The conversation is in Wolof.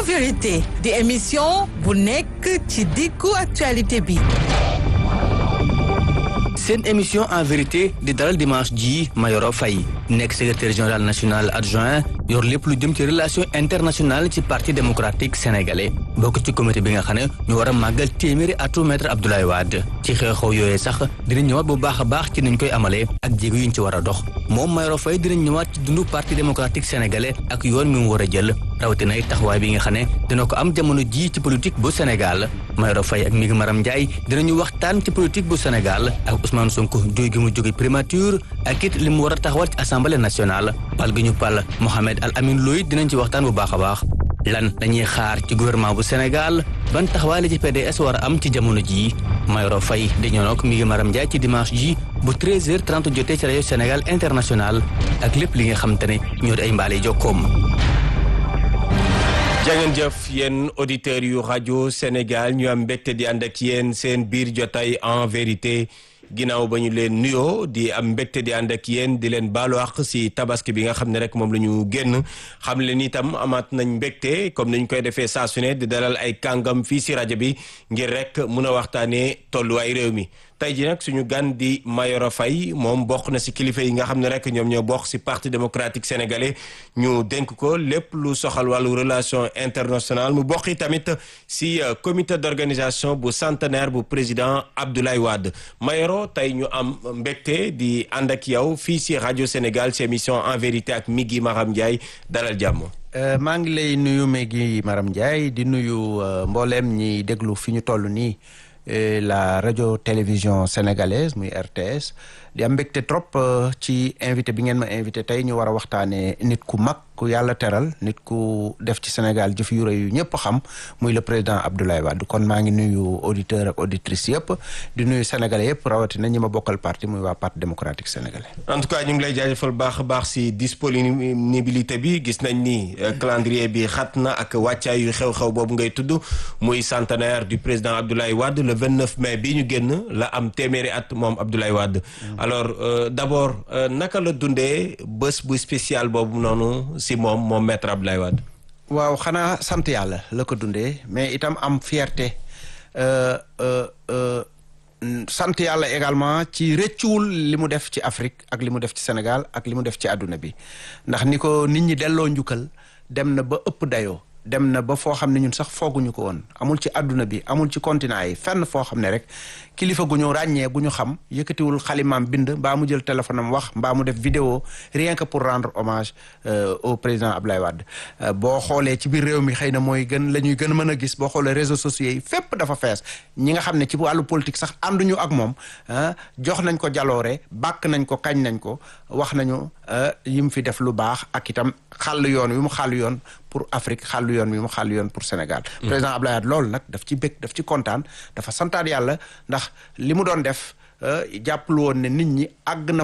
vérité di émission bu nekk ci diggu actualité bi seen émission en vérité di dalal dimanche ji Mayoro Faye nekk secrétaire général national adjoint yor lépp lu jëm ci relation internationale ci parti démocratique sénégalais bokk ci comité bi nga xam ne ñu war a màggal téeméeri atu maître Abdoulaye Wade ci xew-xew yooyee sax dinañ ñëwaat bu baax a baax ci niñ koy amalee ak jéego yuñ ci war a dox moom Mayoro Faye dinañ ñëwaat ci dundu parti démocratique sénégalais ak yoon mi mu war a jël rawatina ay taxawaay bi nga xam ne dina ko am jamono ji ci politique bu Sénégal Mayoro Faye ak mi ngi Maram Ndiaye dinañu waxtaan ci politique bu Sénégal ak Ousmane Sonko jóge gi mu jóge primature ak it li mu war a taxawal ci assemblée nationale pal gi ñu pal Mohamed Al Amin Loy dinañ ci waxtaan bu baax a baax lan dañuy xaar ci gouvernement bu Sénégal ban taxawaay la ci PDS war a am ci jamono jii Mayoro Faye di ñëw nag mi ngi Maram Ndiaye ci dimanche ji bu 13h30 jotee ci rajo Sénégal international ak lépp li nga xam te ne ñoo di ay mbaale jokkoom. jangeen jëf yéen auditeurs yu rajo Sénégal ñu am mbégte di ànd ak yéen seen biir jotaay en vérité ginnaaw ba ñu leen nuyoo di am mbégte di ànd ak yéen di leen baalu àq si tabaski bi nga xam ne rek moom la ñu génn xam leen itam amaat nañ mbégte comme ni ñu koy defee saa su ne di dalal ay kàngam fii si rajo bi ngir rek mun a waxtaanee tolluwaay réew mi. tey ji nag suñu gan di Mayoro Faye moom bokk na si kilifa yi nga xam ne rek ñoom ñoo bokk si parti démocratique sénégalais ñu dénk ko lépp lu soxal wàllu relation internationale mu bokk tamit si comité d'organisation bu centenaire bu président Abdoulaye Wade Mayoro tey ñu am mbégte di ànd ak yow fii si rajo Sénégal si émission en vérité ak Migui Maram Ndiaye dalal jàmm. maa ngi lay nuyu Migui Maram Ndiaye di nuyu mbooleem ñi déglu fi ñu toll nii. la radio télévision sénégalaise muy RTS di am mbégte trop ci invité bi ngeen ma invité tey ñu war a waxtaanee nit ku mag ku yàlla teral nit ku def ci Sénégal jëf yu rëy yu ñëpp xam muy le président Abdoulaye Wade kon maa ngi nuyu auditeur ak auditrice yëpp di nuyu sénégalais yëpp rawatina ñi ma bokkal parti muy waa parti démocratique sénégalais. en tout cas ñu ngi lay jaajëfal baax a baax si disponibilité bi gis nañ ni calendrier bi xat na ak wàccaayu xew-xew boobu ngay tudd muy centenaire du président Abdoulaye Wade le 29 mai bii ñu génn la am téeméeri at moom Abdoulaye Wade. alors euh, d'abord naka la dundee bés bu spécial boobu noonu si moom moom maître Abdoulaye Wade. waaw xanaa sant yàlla la ko dundee mais itam am fierté sant yàlla également ci rëccuwul li mu def ci Afrique ak li mu def ci Sénégal ak li mu def ci àdduna bi ndax ni ko nit ñi delloo njukkal dem na ba ëpp dayoo. dem na ba foo xam ne ñun sax fooguñu ko woon amul ci àdduna bi amul ci continent yi fenn foo xam ne rek kilifa gu ñu ràññee gu ñu xam yëkkatiwul xalimaam bind mbaa mu jël téléphone am wax mbaa mu def vidéo rien que pour rendre hommage euh, au président Abdoulaye Wade euh, boo xoolee ci biir réew mi xëy na mooy gën la ñuy gën a mën a gis boo xoolee réseaux sociaux yi fépp dafa fees ñi nga xam ne ci wàllu politique sax ànduñu ak moom jox nañ ko jaloore bàkk nañ ko kañ nañ ko wax nañu yi mu fi def lu baax ak itam xàll yoon wi mu xàll yoon pour Afrique xàll yoon wi mu xàll yoon pour Sénégal président Abdoulaye Wade loolu nag daf ci bëgg daf ci kontaan dafa santaat yàlla ndax li mu doon def jàpplu woon ne nit ñi àgg na